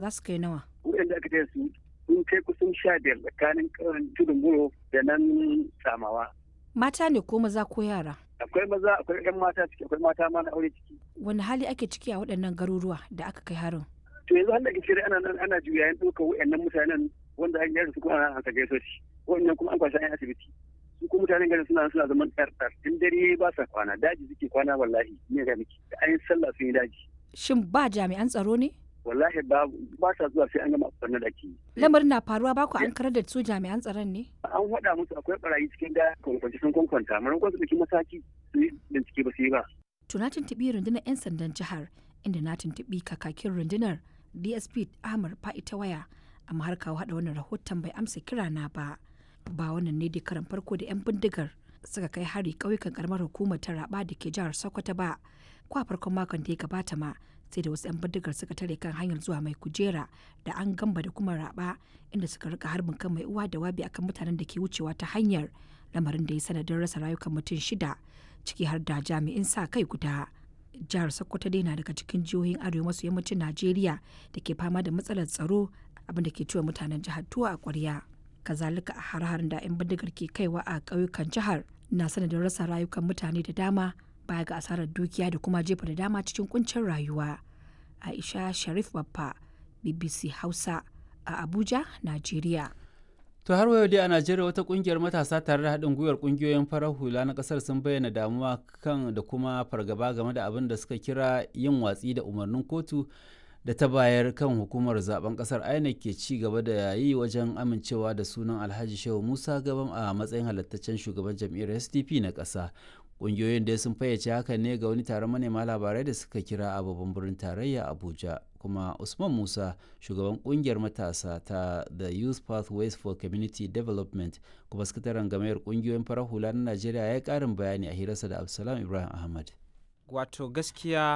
za su kai nawa waɗanda aka taya su sun kai kusan sha biyar tsakanin ƙauyen tudun buro da nan samawa mata ne ko maza ko yara akwai maza akwai ɗan mata ciki akwai mata ma na aure ciki wani hali ake ciki a waɗannan garuruwa da aka kai harin to yanzu har da kishiri ana nan ana juyayen ɗaukar waɗannan mutanen wanda an gyara su kuma ana haka gaiso shi wannan kuma an kwashe an asibiti su kuma mutanen garin suna suna zaman ɗarɗar in dare ba sa kwana daji suke kwana wallahi ne ga miki da an yi sallah sun yi daji shin ba jami'an tsaro ne wallahi ba ba sa zuwa sai an gama ɓarnar da ake yi lamarin na faruwa ba ku an karar da su jami'an tsaron ne an faɗa musu akwai barayi cikin da kwankwanci sun kwankwanta maimakon su ɗauki mataki su yi bincike ba su yi ba. to na tuntuɓi rundunar 'yan sandan jihar inda na tuntuɓi kakakin rundunar dsp ahmad fa'ita waya amma har kawo haɗa wannan rahoton bai amsa kira na ba ba wannan ne da karan farko da 'yan bindigar suka kai hari ƙauyukan karamar hukumar ta raba da ke jihar sokoto ba ko a farkon makon da ya gabata ma sai da wasu 'yan bindigar suka tare kan hanyar zuwa mai kujera da an gamba da kuma raba inda suka rika harbin kan mai uwa da wabi akan mutanen da ke wucewa ta hanyar lamarin da ya sanadin rasa rayukan mutum shida ciki har da jami'in sa kai guda jihar sokoto dai na daga cikin jihohin arewa maso yammacin najeriya da ke fama da matsalar tsaro abin da ke ciwa mutanen jihar tuwa a kwarya kazalika a har-harin da 'yan bindigar ke kaiwa a ƙauyukan jihar na sanadin rasa rayukan mutane da dama baya ga asarar dukiya da kuma jefa da dama cikin kuncin rayuwa aisha sharif babba bbc hausa a abuja najeriya To har wayo dai a Najeriya wata kungiyar matasa tare da haɗin gwiwar kungiyoyin farar hula na ƙasar sun bayyana damuwa kan da kuma fargaba game da abin da suka kira yin watsi da umarnin kotu da ta bayar kan hukumar zaben ƙasar INEC ke ci gaba da yi wajen amincewa da sunan Alhaji Shehu Musa Gabam a matsayin halattaccen shugaban jam'iyyar SDP na ƙasa. Ƙungiyoyin dai sun fayyace hakan ne ga wani taron manema labarai da suka kira a babban birnin tarayya Abuja. kuma usman musa shugaban kungiyar matasa ta the youth pathways for community development kuma sakataren gamayar kungiyoyin farar hula na najeriya ya yi karin bayani a hirarsa da absalam ibrahim ahmad wato gaskiya